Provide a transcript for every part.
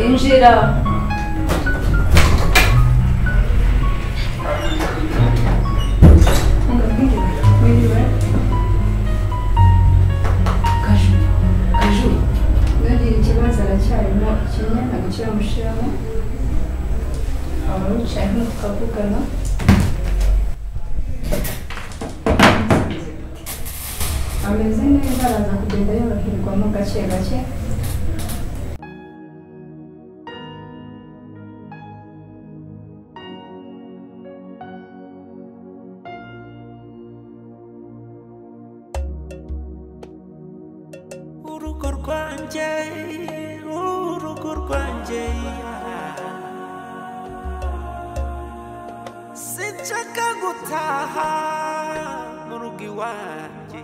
Injira Kaju, Kaju, nagiriye ikibazo aracyarimo ikinya agace bamushiramo abawicaye hano tukavugana ameze neza araza kugenda yoroherwamo gake gake urugo rwanjye urugo rwanjye sinshaka gutaha mu rugo iwanjye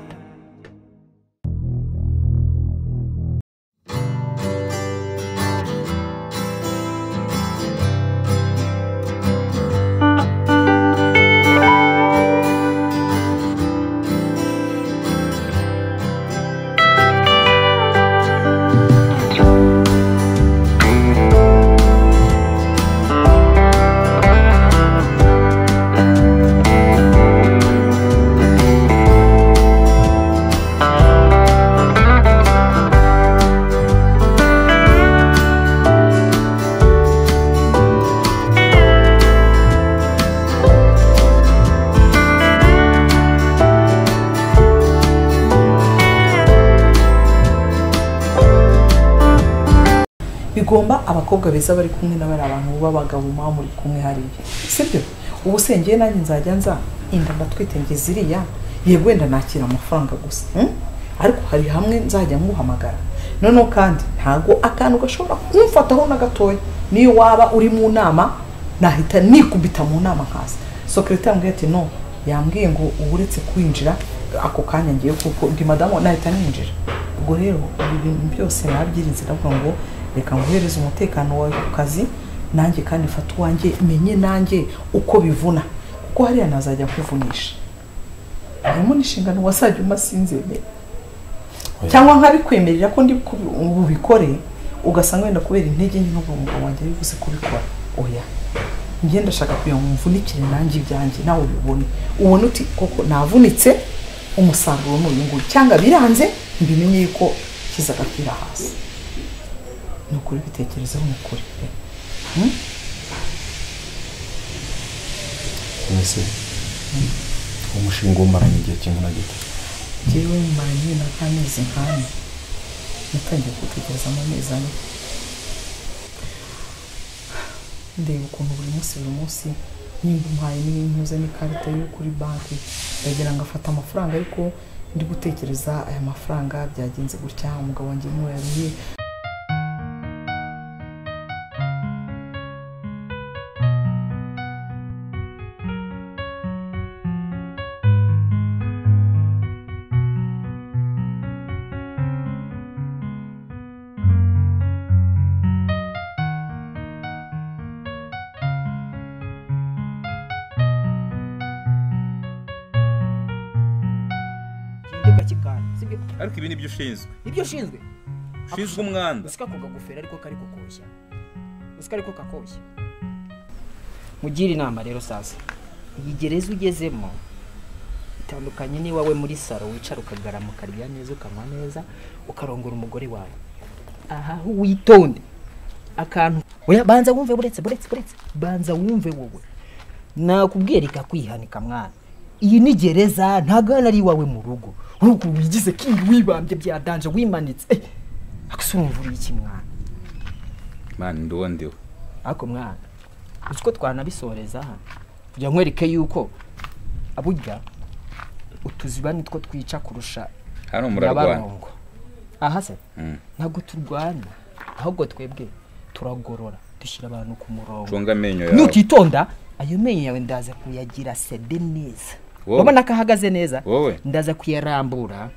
bigomba abakobwa beza bari kumwe na bariya abantu b'abagabo muba muri kumwe hariya sibyo ubu sengeye nanjye nzajya nza inda ndatwite ngeze iriya yego wenda nakira amafaranga gusa mm? ariko hari hamwe nzajya nguhamagara noneho kandi ntabwo akantu gashobora kumfataho na gatoya niyo waba uri mu nama nahita nikubita mu nama hasi sokereta yambwiye ati no yambwiye ngo ubu uretse kwinjira ako kanya ngiye kuko ndi madamu nahita ninjira ubwo rero ibi bintu byose nabyirinze ndavuga ngo reka nguhereze umutekano wawe ku kazi nanjye kandi fata uwanjye menye nanjye uko bivuna kuko hariya nazajya kuvunisha harimo n'inshingano wasajya umasinzemera cyangwa nkabikwemerera ko ndi kubi- bubikore ugasanga wenda kubera intege nke n'ubwo umugabo wanjye bivuze kubikora oya njye ndashaka kugira ngo mvunikire nanjye ibyanjye nawe ubibone ubone uti koko navunitse umusaruro ni uyu nguyu cyangwa biranze mbimenye yuko kiza agapira hasi ni ukuri bitekerezaho ni ukuri pe mbese umushinga umaranye igihe kingana gito njyewe mara nyine nk'amezi nk'ane natangiye gutekereza mu mezi ane ndeba ukuntu buri munsi buri munsi nimba umpaye n'intuze n'ikarita yo kuri banki ndagira ngo afate amafaranga ariko ndi gutekereza aya mafaranga byagenze gutya umugabo wanjye niwe yabiye ikigega cy'ikani sibyo ariko ibi ni byo ushinzwe nibyo ushinzwe ushinzwe umwanda usika ako kagofero ariko kari kukoshya usika ariko kakoshya mugire inama rero sasa iyi gereza ugezemo itandukanye n'iwawe muri saro wicara ukagaramu ukarya neza ukanywa neza ukarongora umugore wawe aha ho witonde akantu oya banza wumve buretse buretse buretse banza wumve wowe nakubwira ikakwihanika mwana iyi ni gereza ntago hano ari iwawe mu rugo ahubwo wigize kingi wibambye bya danje wimanitse Eh, akasurumvura iki mwana mani ndiwo ndiwo ariko mwana uzi ko twanabisoreza hano kugira ngo nkwereke yuko burya utuziba nitwo twica kurusha hano murarwana nyabarongo aha se Mm. ntabwo turwana ahubwo twebwe turagorora dushyira abantu ku murongo cunga amenyo yawe nutitonda ayo menyo yawe ndaza kuyagira sede neza Wowe. urabona ko ahagaze neza Wowe. ndaza kuyarambura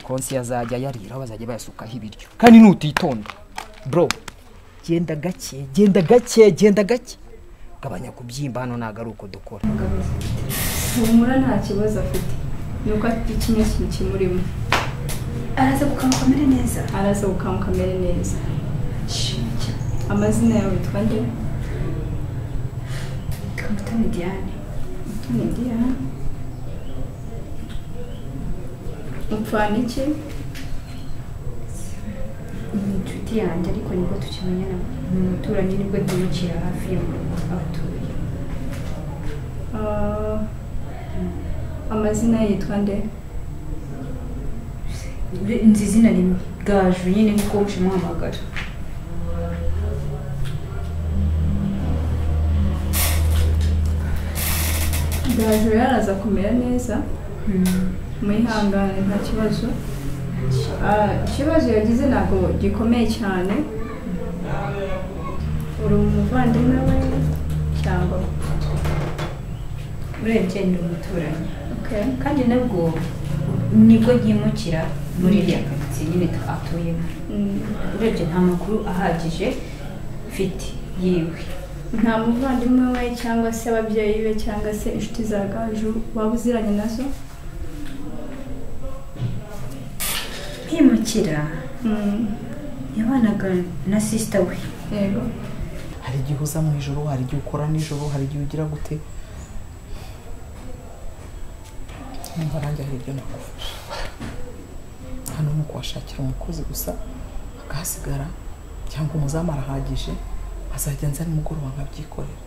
konsi yazajya yariraho bazajya bayasukaho ibiryo kandi nutitonda bro genda gake genda gake genda gake gabanya kubyimba hano ntabwo ari uko dukora humura nta kibazo afite ni uko afite kimwe kintu kimurimo arazabuka ngo kamere neza arasohoka mu kamere neza amazina yawe witwa nde kamutoni diane ni diana upfana iki ni inshuti yanjye ariko nibwo tukimenyana ni umuturanyi nibwo tubikira hafi yo mu rugo aho tuye Ah, amazina ye yitwa nde Ure- nzi izina ni gaju nyine niko mushimuhamagara gaju rero araza kumera neza mwihangane nta kibazo Ah, ikibazo yagize ntabwo gikomeye cyane uri umuvandimwe we cyangwa urebye ni umuturanyi okay. kandi nabwo nibwo ryimukira muri iriya karitsiye nyine atuyemo Mm, urebye nta makuru ahagije mfite yiwe nta muvandimwe we cyangwa se ababyeyi be cyangwa se inshuti za gaju waba uziranye nazo kwimukira Mm, yabanaga na sisita we yego hari igihe uza mu ijoro hari igihe ukora nijoro hari igihe ugira gute numva nanjye hari ibyo nakufasha hano ni ukuhashakira umukozi gusa akahasigara cyangwa umuzamu arahagije azajya nza nimugoroba nkabyikorera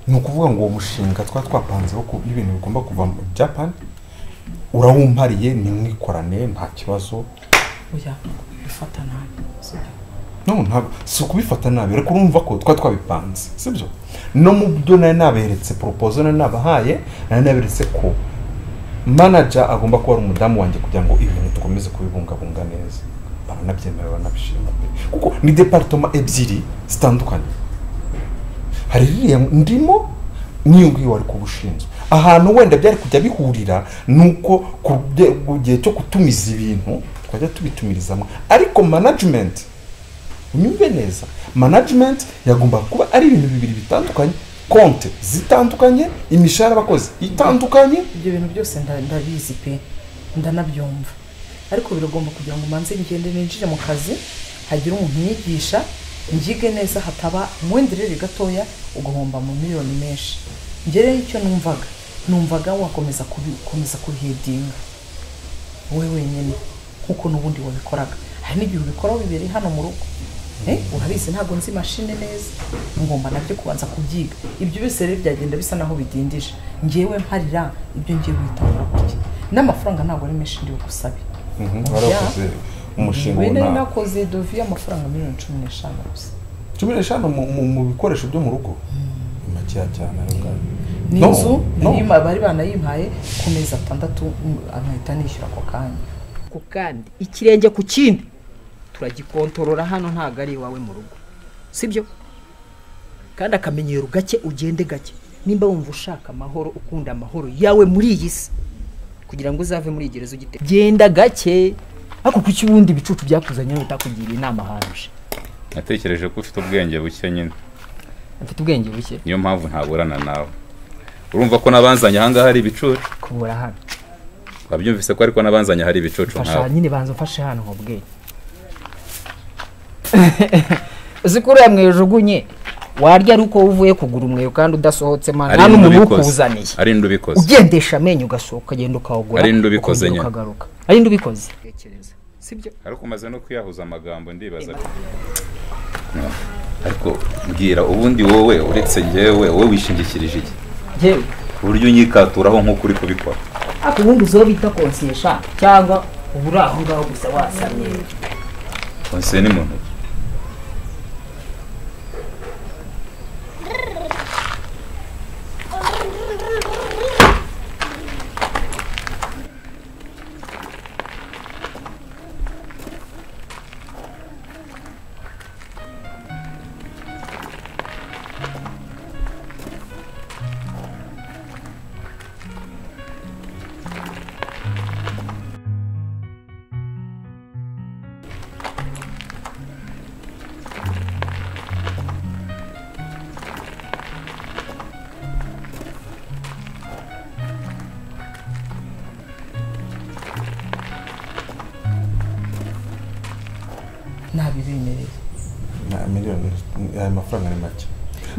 ni ukuvuga ngo uwo mushinga twa twapanzeho ku ibintu bigomba kuva mu buyapani urawumpariye ni mwikorane nta kibazo oya bifata nabi sibyo no ntabwo si ukubifata nabi ariko urumva ko twa twabipanze sibyo no mu byo nari naberetse poropozo nari nabahaye nari naberetse ko manaja agomba kuba ari umudamu wanjye kugira ngo ibintu dukomeze kubibungabunga neza baranabyemera baranabishima kuko ni deparitoma ebyiri zitandukanye hari ririya ndimo n'iyo ngiyo wari kuba ushinzwe ahantu wenda byari kujya bihurira ni uko ku bye- ku gihe cyo gutumiza ibintu twajya tubitumirizamo ariko manajimenti unyumve neza manajimenti yagomba kuba ari ibintu bibiri bitandukanye konte zitandukanye imishahara abakozi itandukanye ibyo bintu byose nda- ndabizi pe ndanabyumva ariko biragomba kugira ngo manze ngende ninjire mu kazi hagire umuntu unyigisha njyige neza hataba umwenderere gatoya ugahomba mu miliyoni menshi ngereyo icyo numvaga numvaga wakomeza kubi- komeza kubihedinga wowe wenyine nk'uko n'ubundi wabikoraga hari n'igihe ubikoraho bibereye hano mu rugo Eh, urabizi ntabwo nzi mashine neza ngomba nabyo kubanza kubyiga ibyo byose rero byagenda bisa naho bidindije ngewe mparira ibyo ngiye guhitamo kurya n'amafaranga ntabwo ari menshi ndiwe gusabe warakoze umushinga Ibi nari ubona nakoze dovi y'amafaranga miliyoni cumi n'eshanu gusa cumi n'eshanu mu- mu- mu bikoresho byo mu rugo ni makeya cyane ayo ngayo ni No, inzu no. yima- bari banayimpaye ku mezi atandatu mm, nkahita nishyura ako kanya ku kandi ikirenge ku kindi turagikontorora hano ntabwo ari iwawe mu rugo sibyo kandi akamenyero gake ugende gake nimba wumva ushaka amahoro ukunda amahoro yawe muri iyi si kugira ngo uzave muri igerezo ugite genda gake ariko kuki ubundi ibicucu byakuzanye bitakugira inama ahanje natekereje ko ufite ubwenge buke nyine afite ubwenge buke niyo mpamvu ntaburana nawe urumva ko nabanzanye ahangaha hari ibicucu kubura hano wabyumvise ko ariko nabanzanye hari ibicucu fasha nkawe nyine banza ufashe hano mu bwenge uzi ko uriya mwejugunye warya ari uko uvuye kugura umweyo kandi udasohotse mana nta n'umuntu ukuzaniye ari indi ubikoze ugendesha amenyo ugasuka ugenda ukawugura Ari nde ubikoze ukongera nyine? ukagaruka ari nde ubikoze sibyo ariko umaze no kuyahuza amagambo ndibaza No, ariko mbwira ubundi wowe uretse ngewe wowe wishingikirije iki yewe ku buryo unyikaturaho nk'uko uri kubikora ariko ubundi uziho bita konsiyesha cyangwa uba uri aho ngaho gusa wasamye konsiye ni mu ntoki nabibemereye Na- miliyoni aya mafaranga ni make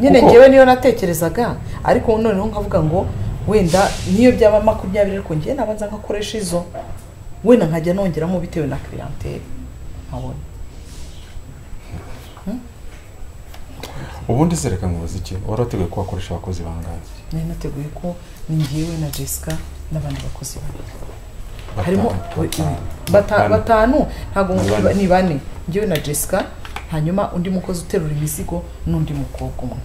nyine Kuko- ngewe niyo natekerezaga ariko noneho nkavuga ngo wenda niyo byaba makumyabiri ariko ngewe nabanza nkakoresha izo wenda nkajya nongeramo bitewe na clientele nkabona ubundi se reka nkubaze iki wari wateguye ko wakoresha abakozi bangahe nari nateguye ko ni ngewe na jessica n'abandi bakozi babiri Batanu, harimo batanu, bata- batanu. batanu ntabwo Ni bane. ni bane ngewe na jessica hanyuma undi mukozi uterura imizigo n'undi mukobwa umwe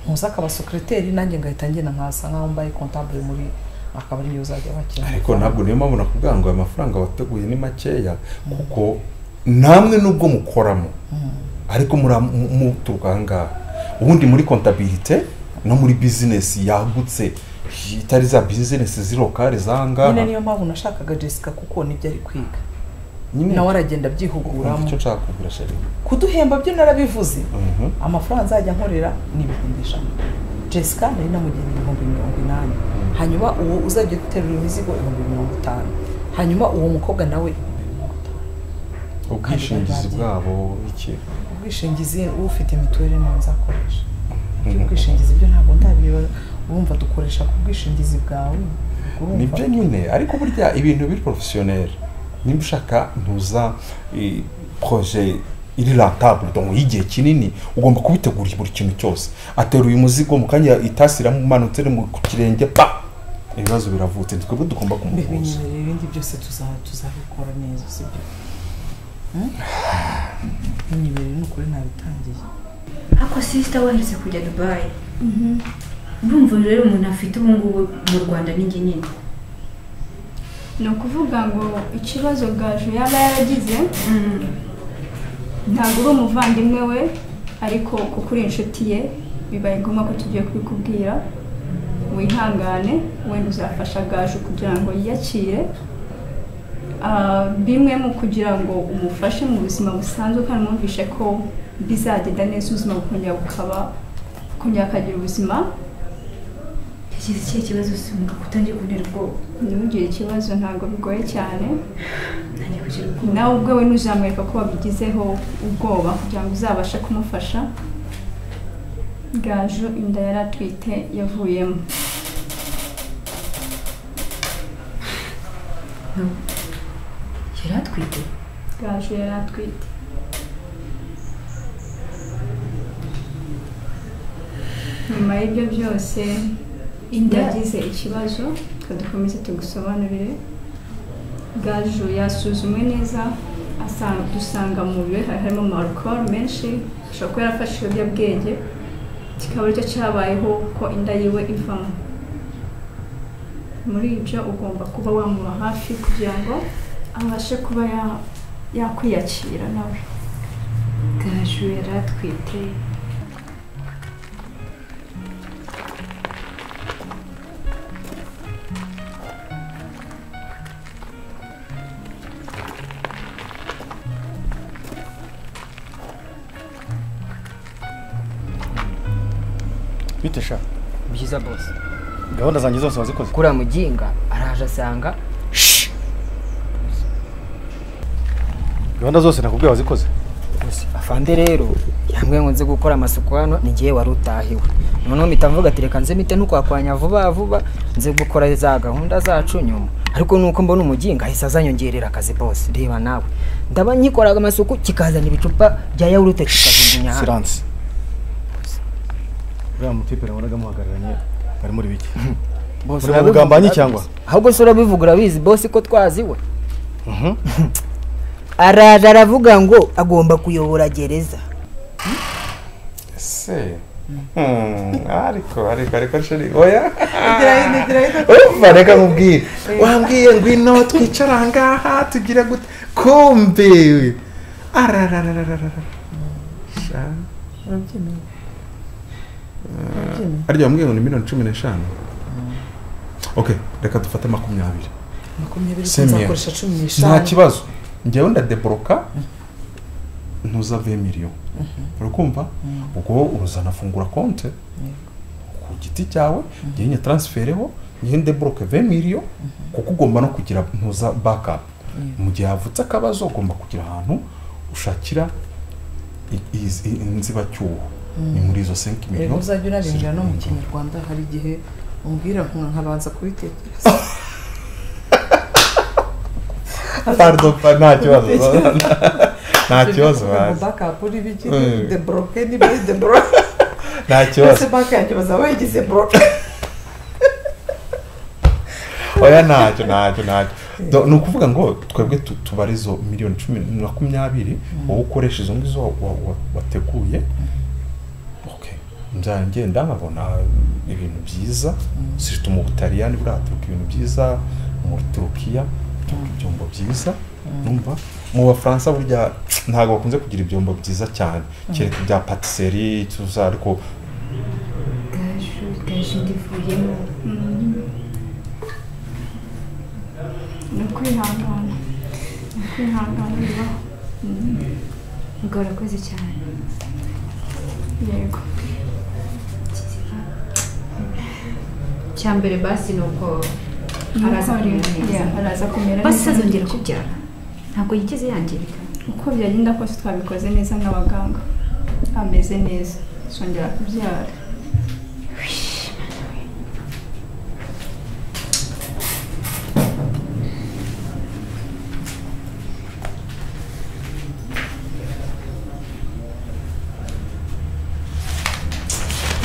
ntuzi akaba sekiriteri nanjye ngahita ngenda nkasa nkaho mbaye kontabure muri akaba ariyo uzajya wakira ariko ntabwo niyo mpamvu nakubwira ngo aya mafaranga wateguye ni makeya kuko namwe nubwo mukoramo ariko mura- mu- muturuka aha ngaha ubundi muri kontabirite no muri bizinesi yagutse itari za bizinesi zirokare z'aha nyine ngaha niyo mpamvu nashakaga jessica kuko nibyo ari kwiga nyine nawe aragenda urumva abyihuguramo icyo nshaka kugura sheri kuduhemba byo narabivuze Mhm. amafaranga nzajya nkorera ni ibihumbi ijana jessica nari namugena ibihumbi mirongo inani hanyuma uwo uzajya uterura imizigo ibihumbi mirongo itanu hanyuma uwo mukobwa nawe ubwishingizi bagiye. bwabo iki ubwishingizi ufite mituweli niwe nzakoresha ubwishingizi byo ntabwo ndabireba urumva dukoresha ku bwishingizi bwawe urumva? nibyo nyine ariko burya ibintu biri porofesiyoneri nimba ushaka ntuza eh, proje iri rantabure donc y'igihe kinini ugomba kubitegura buri kintu cyose ateruye umuzigo mu kanya itasi iramumanutse iri mu ku kirenge pa ibibazo biravutse ni twebwe tugomba mbega kumuhuza nyine rero ibindi byose tuza- tuzabikora neza sibyo nyibereye ni ukuri nabitangiye ako sisita waherutse kujya dubayi urumva rero umuntu afite ubu ngubu mu rwanda ni nini ni ukuvuga ngo ikibazo gaju yaba yaragize ntabwo uri umuvandimwe we ariko kuko uri inshuti ye bibaye ngombwa ko tugiye kubikubwira wihangane wenda uzafasha gaju kugira ngo yiyakire Ah, bimwe mu kugira ngo umufashe mu buzima busanzwe kandi mwumvishe ko bizagenda neza ubuzima bukongera bukaba kongera akagira ubuzima yagize ikihe kibazo simba utangiye kuntera ubwoba ntugire ikibazo ntabwo bigoye cyane ntangiye kugira ubwoba nawe ubwawe ntuzamwereka ko wabigizeho ubwoba kugira ngo uzabashe kumufasha gaju inda yari atwite yavuyemo yari atwite gaju yari atwite nyuma y'ibyo byose inda yagize ikibazo reka dukomeze tugusobanurire gaju yasuzumwe neza asanga dusanga mu mubiri we hari harimo amarikoro menshi ashobora kuba yarafashe ibiyobyabwenge kikaba aricyo cyabayeho ko inda yiwe ivamo muri ibyo ugomba kuba wamuba hafi kugira ngo abashe kuba ya- yakwiyakira nawe gaju yari atwite bite sha byiza bose gahunda zanjye zose wazikoze kuri muginga araje asanga gahunda zose nakubwiye wazikoze gusa afande rero yambwiye ngo nze gukora amasuku hano ni igihe wari utahiwe noneho mpita mvuga ati reka nze mite ntukwakwanya vuba vuba nze gukora za gahunda zacu nyuma ariko nuko mbona umuginga ahise azanyongerera akazi bose reba nawe ndaba nkikoraga amasuku kikazana ibicupa bya yawurute kikajugunya hano siranse uriya mutipere wabonaga muhagararanye mwari muri bike Bose Uri urabivuga umugambanyi urabizi. cyangwa? ahubwo se urabivuga urabizi bose ko twaziwe Mhm. araje aravuga ngo agomba kuyobora gereza ese Hmm, ariko ariko ariko sheri oya ngira umva reka nkubwire wambwiye ngwino twicara aha ngaha tugire gute kumbe arararararara Sha. urabyemeye arya wambwiye ngo ni miliyoni cumi n'eshanu okay reka dufate makumyabiri makumyabiri Same year. nzakoresha cumi nta n'eshanu kibazo ngewe ndadeboroka ntuza ve miliyoni urakumva ubwo uruzanafungura konte ku giti cyawe ngewe nyataransifereho ngewe ndeboroke ve miliyoni kuko ugomba no kugira ntuza bakapu mu gihe havutse akabazo ugomba kugira ahantu ushakira i- izi- i- inzibacyuho ni muri izo senki rero miliyoni uzajya unabinjira no mu kinyarwanda hari igihe umbwira nka- nkabanza kubitekereza pardopa nta kibazo nta kibazo bazi bazi backup uri biki Mm. the broken by the broken nta kibazo ese back yanjye bazaba bayigize broken oya ntacyo ntacyo ntacyo Do- ni ukuvuga ngo twebwe tu- tubara izo miliyoni cumi na makumyabiri wowe ukoresha izo ngizo wa- wa- wa- wateguye okay nzajya ngenda nkabona ibintu byiza sirita mu butaliyani buriya haturuka ibintu byiza muri turukiya haturuka ibyombo byiza numva mu bafaransa burya ntabwo bakunze kugira ibyombo byiza cyane kereka ibya patisserie tuza ariko gaju gaju ndivuyemo ni ukwihangana ni ukwihangana bibaho Mm, ubwo urakoze cyane yego icya mbere basi ni uko araza Nuko kumera rero, neza yeah, araza kumera basi neza. azongera kubyara ntabwo yigeze yangirika uko byagenda kose twabikoze neza n'abaganga ameze neza zongera kubyara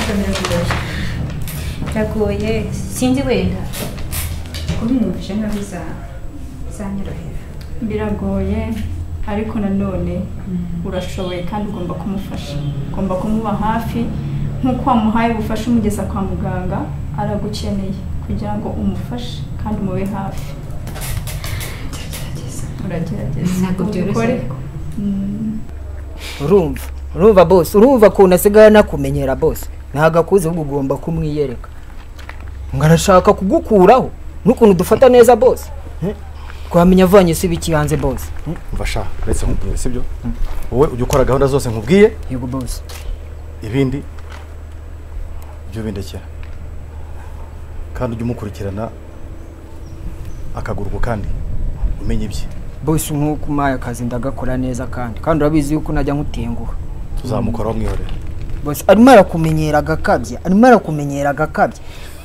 Ibyo biragoye biragoye sinzi wenda kubinyumvisha nkaho biza bizanyorohera biragoye ariko nanone urashoboye kandi ugomba kumufasha ugomba kumuba hafi nk'uko wamuhaye ubufasha umugeza kwa muganga aragukeneye kugira ngo umufashe kandi umube hafi ndagerageza uragerageza Ntabwo byoroshye ubikore. ariko. Mm. urumva urumva bose urumva ukuntu asigaye anakumenyera bose ntabwo akuze ahubwo ugomba kumwiyereka ngo arashaka kugukuraho n'ukuntu dufata neza bose twamenya avanye se ibiki hanze bose umva sha uretse nkubwira sibyo wowe ujya ukora gahunda zose nkubwiye yego bose ibindi ujye ubindekera kandi ujye umukurikirana akaguru ku kandi umenye ibye bose nk'uko umpaye akazi ndagakora neza kandi kandi urabizi yuko najya nkutenguha tuzamukoraho mwihorera bose arimo arakumenyera agakabye arimo arakumenyera agakabye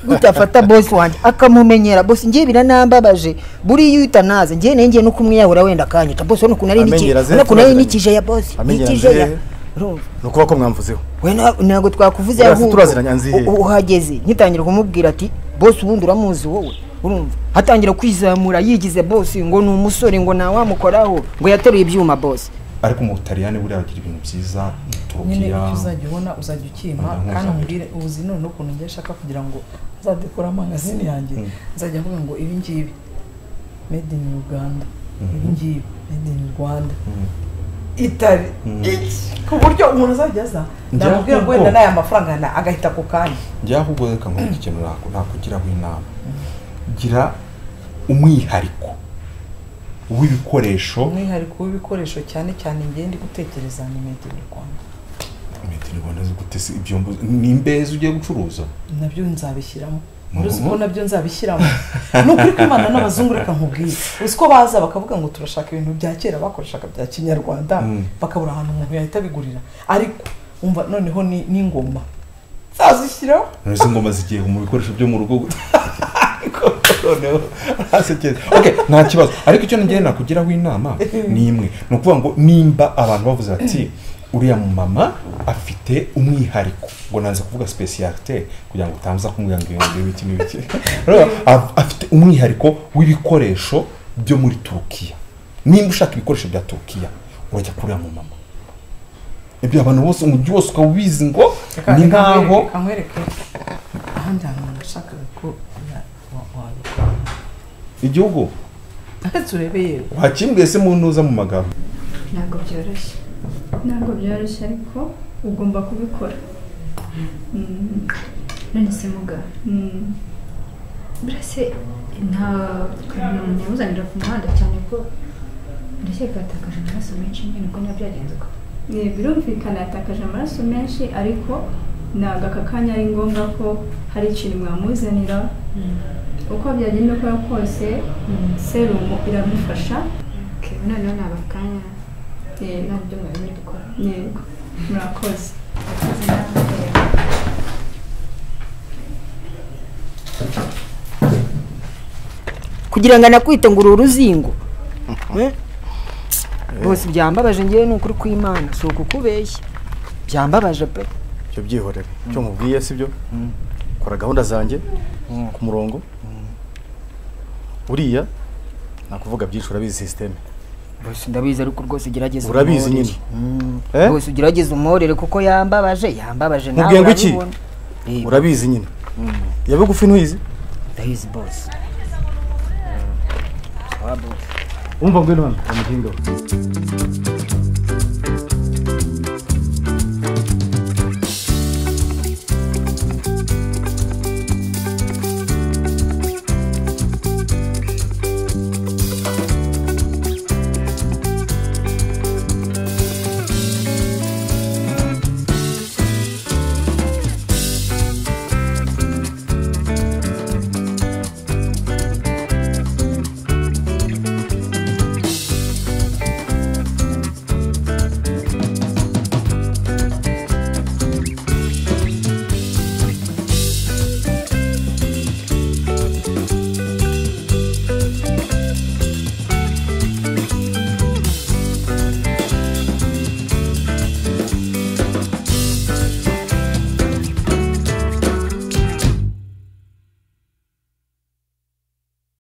gutafata bose wanjye akamumenyera bose ngiye biranambabaje buriya iyo utanaze ngiye nanjye no kumwiyahura wenda akanyita bose urabona ukuntu ari niki Amenyera ze, urabona ukuntu ari turabizi. nikije ya bose Amenyera nikije ya ze. urumva ni ukuba ko mwamvuzeho we na- ntabwo twakuvuze Buriya se ahubwo turaziranye anzi hehe? u- uhageze nkitangira kumubwira ati bose ubundi uramuzi wowe urumva atangira kwizamura yigize bose ngo ni umusore ngo ntawamukoraho ngo yateruye ibyuma bose ariko mu butaliyani buriya bagira ibintu byiza mu nyine turukiya ibyo uzajya ubona uzajya ukimpa Rwanda kandi mpuzabiro. umbwire ubuzi none ukuntu ngiye ashaka kugira ngo azadekora amangazini yanjye Mm. nzajya mvuga ngo ibi ngibi made in Uganda ibi ngibi made in Rwanda Mm. itari Mm. iki ku buryo umuntu azajya aza Njya namubwira ngo ahubwo- wenda n'aya mafaranga na- agahita ako kanya njya ahubwo reka nkurikije ikintu nako nakugiraho inama gira umwihariko w'ibikoresho umwihariko w'ibikoresho cyane cyane ngiye ndi gutekereza ni made in Rwanda miti rwanda zigute se ibyombo ni imbezi ugiye gucuruza nabyo nzabishyiramo Mhm. uruzi ko nabyo nzabishyiramo ni ukuri kw'imana n'abazungu reka nkubwire uzi ko baza bakavuga ngo turashaka ibintu bya kera bakoreshaga bya kinyarwanda Mm. bakabura ahantu umuntu yahita abigurira ariko umva noneho ni- n'ingoma zazishyiraho izi ngoma zigiye mu bikoresho byo mu rugo ariko noneho ntasekere okay nta kibazo ariko icyo ngiye nakugiraho inama ni imwe ni ukuvuga ngo nimba abantu bavuze bati uriya mumama afite umwihariko ngo nanze kuvuga specialite kugira ngo utaza kumubwira ngo ibintu ibiki n'ibiki Urumva? Af- afite umwihariko w'ibikoresho byo muri turukiya nimba ushaka ibikoresho bya turukiya urajya kuri uriya mumama ibyo abantu bose umujyi wose ukaba ubizi ngo ni nkaho Reka nkwereke ahandi hantu nashakaga ko na- wa- wabikora igihugu reka turebe yewe wakimbwiye se mu ntuza mu magambo ntabwo byoroshye ntabwo byoroshye ariko ugomba kubikora Mm, none se muga mm. burase nta kantu umuntu yamuzanira ku muhanda cyane ko ndakeka yatakaje amaraso menshi nyine ko niba byagenze uko Ni, birumvikana yatakaje amaraso menshi ariko ntabwo aka kanya ari ngombwa ko hari ikintu mwamuzanira uko byagenda ukora kose serumu iramufasha Okay, noneho naba akanya yego nabyo mwari muri gukora yego murakoze kugira ngo anakwite ngo uru uruzingo Eh? bose byambabaje ngewe ni ukuri kw'imana si ukukubeshya byambabaje pe ibyo byihorere icyo mubwiye sibyo kora gahunda zanjye Mm. ku murongo uriya nakuvuga byinshi urabizi sisiteme bose ndabizi ariko rwose gerageza Urabizi umworere. nyine. Mm. Eh? bose ugerageze umworere kuko yambabaje yambabaje nawe Mubwiye ngo iki? urabibona. Eh, urabizi nyine iya bigufi ntuyizi ndabizi bose umva ngwino hano umuhindo